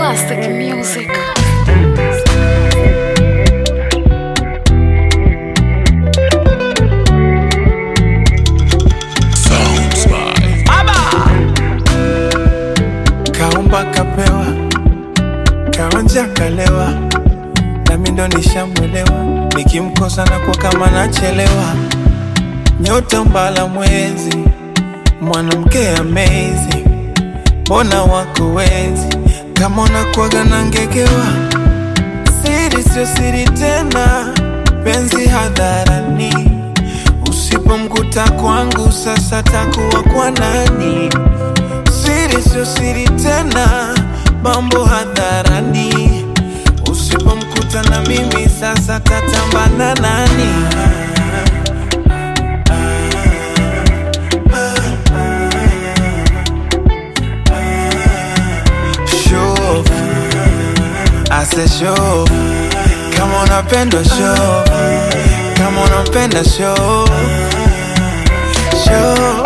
Classic music. Kaumba kapewa, kaonja kalewa, nami ndo nishamwelewa. Nikimkosa na kwa kama nachelewa, nyota mbala mwezi, mwanamke amazing, mbona wako wezi kama unakuwaga na ngegewa. Siri sio siri tena, penzi hadharani, usipomkuta kwangu sasa takuwa kwa nani? Siri sio siri tena, mambo hadharani. Usipomkuta na mimi sasa tatambana nani? Show, I said show, kama unapenda show, kama unapenda show, show.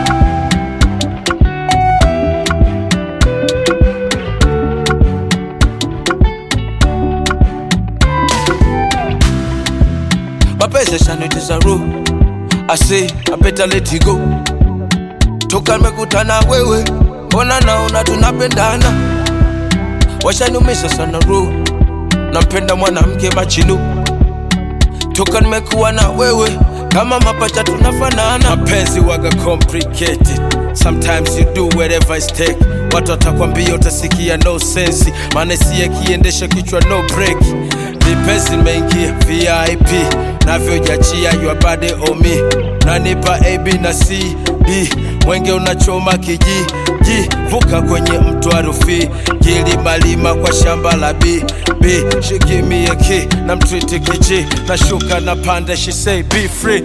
mapenzi yashanitiza roho I say I better let it go toka nimekutana wewe ona naona tunapendana washaniumisha sana roho nampenda mwanamke machinu toka nimekuwa na wewe kama mapacha tunafanana mapenzi waga complicated sometimes you do whatever it take watu watakwambia utasikia no sense maana si akiendesha kichwa no break vipesi nimeingia vip navyojachia your body on me nanipa ab na cd mwenge unachoma kiji ji vuka kwenye mto arufi kilimalima kwa shamba la b b shikimie ki na mtriti kiji nashuka na panda she say be free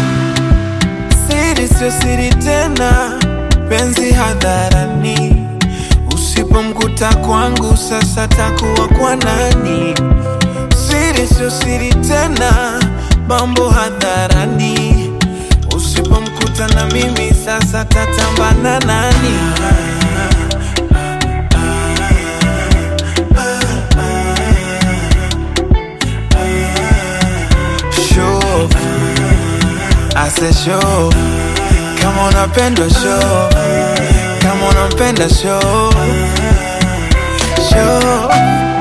Siri sio siri tena, penzi hadharani. Usipomkuta kwangu sasa takuwa kwa nani? Siri sio siri tena, mambo hadharani. Usipomkuta na mimi sasa tatambana nani? Show, I said show, kama unapenda show, kama unapenda show, show.